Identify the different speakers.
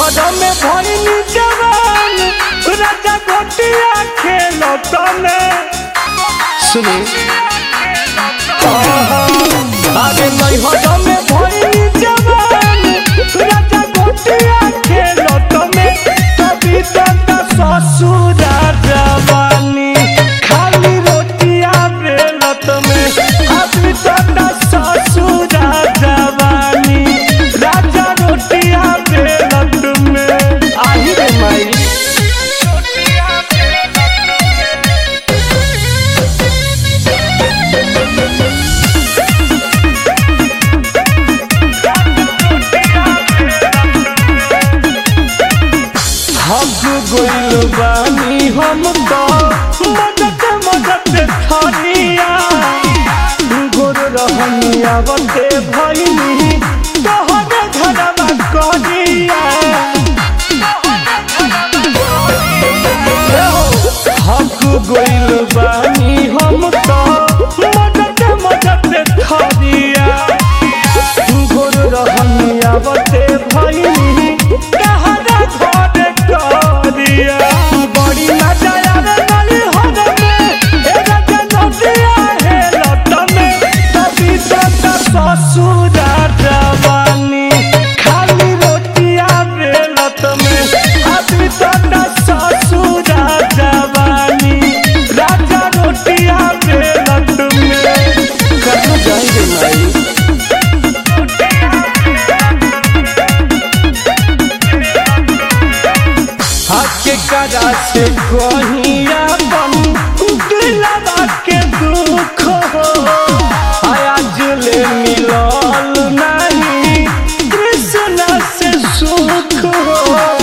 Speaker 1: नैहर में भइनी जवान राजा गोटिया खेलत में सुनी अरे नैहर में भइनी जवान राजा गोटिया खेलत में कभी तक ससुर जवानी खाली रोटिया बेलत में अभी तक ससुर जवानी राजा रोटिया बेलत में आही रे माई हग गइल बानी हम तो मदद मदद थनिया गोर रहनिया बते भइनी तोहरे घरवा कनिया हग गइल बानी हम तो मदद मदद थनिया गोर रहनिया बते भइनी तोहरे घर कनिया बड़ी मजा आवे नली होने में ए राजा नदिया है लट में तभी तक ससुर जवानी खाली रोटिया बेलत में अभी तक ससुर जवानी राजा रोटिया बेलत में कहाँ जाएंगे भाई हक करा से कहिया बन दिलवा के दुख हो आज ले मिलल नहीं कृष्ण से सुख हो